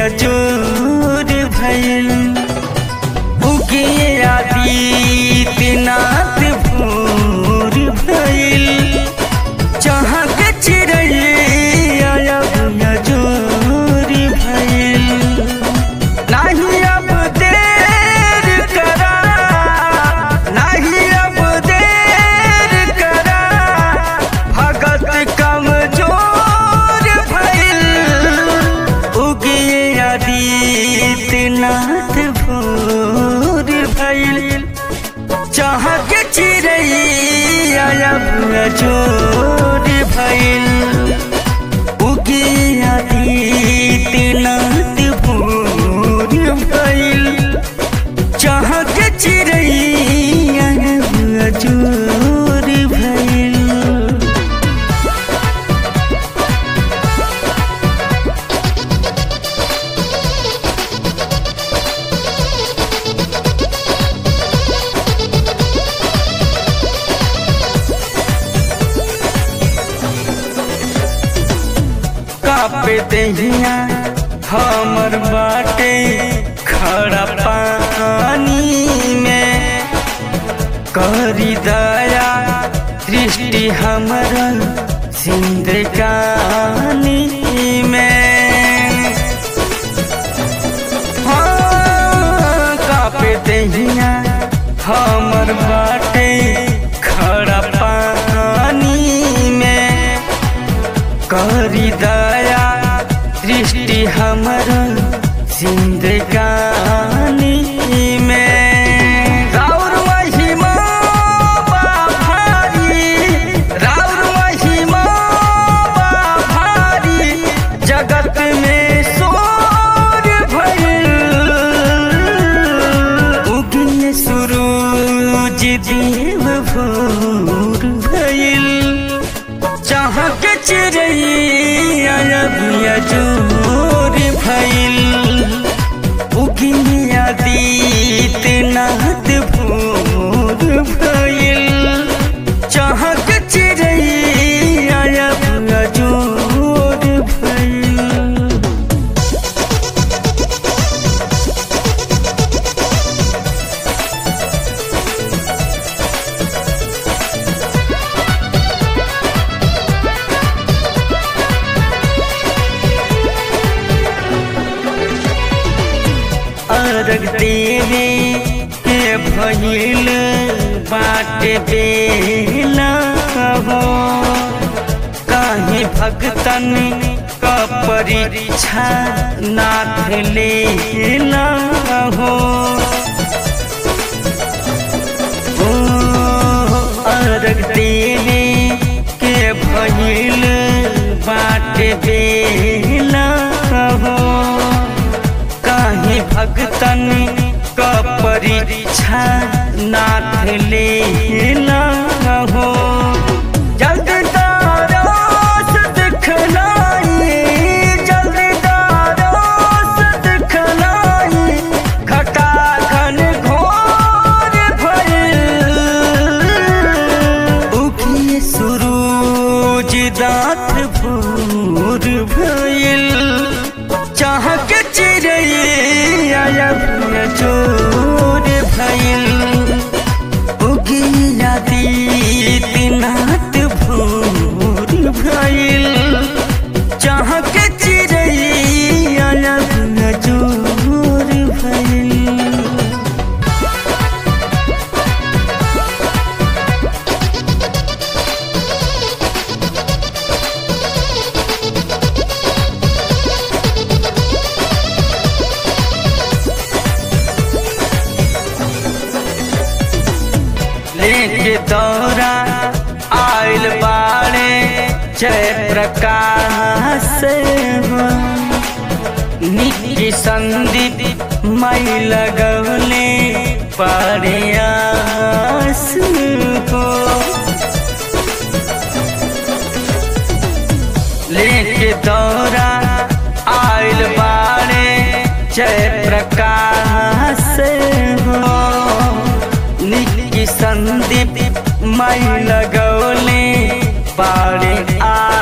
अजूर भइल उगे आदित्यनाथ भोर भइल जहाँ के चिड़ैया अब अजूर भइल नाही अब देर करा नाही अब देर करा भगत कमजोर भइल उगिए आदित्यनाथ भोर भइल चाह के चिड़ैया अब अजोर भइल उगिए आदित्यनाथ भोर भइल चाह के चिड़ैया अब अजोर भइल कापे दहिया हमर बाटे खड़ा पानी में करी दया दृष्टि हमर जिंदगानी में हाँ, कापे दहिया हमर बाटे खड़ा पानी में करी दया दृष्टि हमर जिंदगानी में राउर महिमा बा भारी राउर महिमा बा भारी जगत में शोर भइल उगिन सूरज देव भोर भइल जहाँ के चिड़ैया अबिया जोर भइल उगिया दीतनाथ भोर भइल जहाँ के चिड़ैया अबिया जोर भइल अर्घ देवे के भइल बाटे बेला हो काहे भगतन क परीक्षा नाथ लेला हो ओ अर्घ देवे के भइल बाटे बेला हो काहे भगतन क परीक्षा नाथ लेला हो जल्दी दारोस दिखलाई जल्दी दारोस दिखलाई घटा घन घोर भइल उगिए सूरज दात भोर भइल चाह के चिड़ैया चोर भइल उगिया दीतनाथ भोर भइल चाह के चिड़ैया चोर भइल लेके दौरा आइल बाड़े जय प्रकाश हो निकी संदीप मई लगौले पारे आस हो लेके दौरा आइल बाड़े जय प्रकाश हो निकी संदीप मई लगौले बाड़े आ